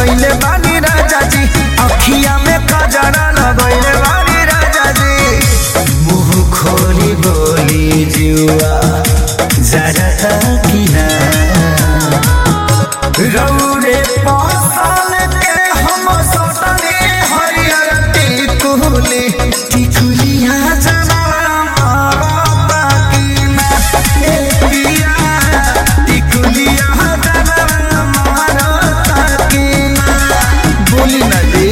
लगैले बानी राजा जी अखिया में कजरा लगैले बानी राजा जी मुंह खोली बोली जुआ जरा किना रौरे पासल के हम सटने हरियर टिकुली टिकुलिया जरा मारता किना ए पिया टिकुलिया जरा मारता किना बोली ना जी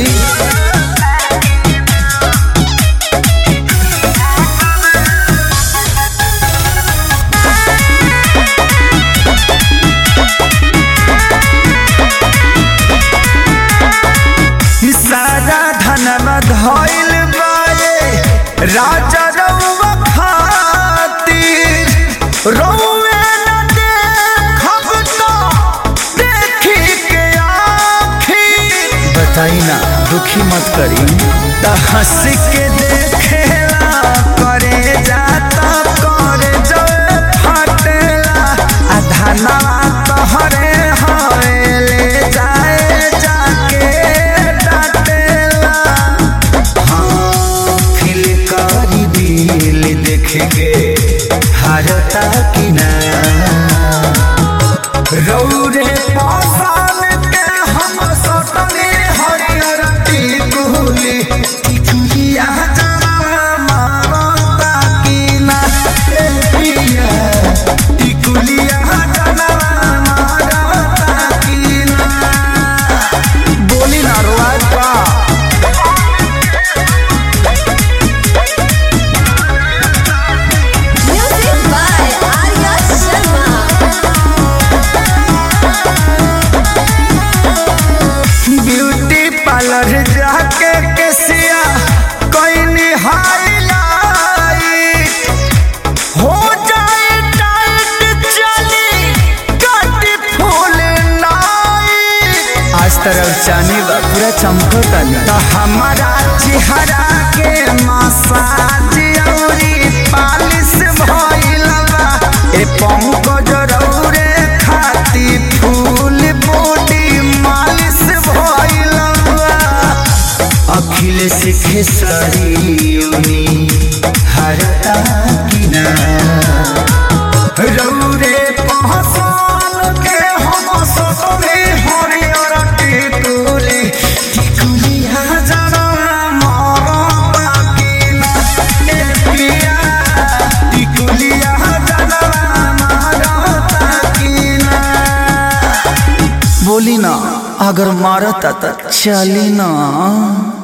सारा धनवा धइल बाए राजा रउवा खातिर रउवे न देखब तो देखी के आखिर बताई ना दुखी मत करी त हंस के देखेला करे जाता करे जवे फटेला आ धनवा तोहरे हवेले जाए जाके डाटेला हाँ फिल करी दिल देख के हारता कि ना रौरे पासान के हम सटने हरियर टिकुली टिकुलिया जरा मारता कि ना ए पिया टिकुलिया जरा मारता कि ना बोली ना रोआज बा Music by Arya Sharma. Beauty parlour जाके केसिया कोई हाईलाइट हो जाए टाइट चली कटी फूल नाइट आज तरफ चानी बा पूरा चमकता तो हमारा चेहरा के मसाज औरी पालिश भइल बा ए पंकज रौरे खाती फूल बॉडी मालिश भइल बा अखिलेश खेसरी उनी हरता किना रौरे पहचान के हम सटने हरियर टिकुली टिकुलिया जरा मारता किना ए पिया टिकुलिया जरा मारता किना बोली ना अगर मारता त चली ना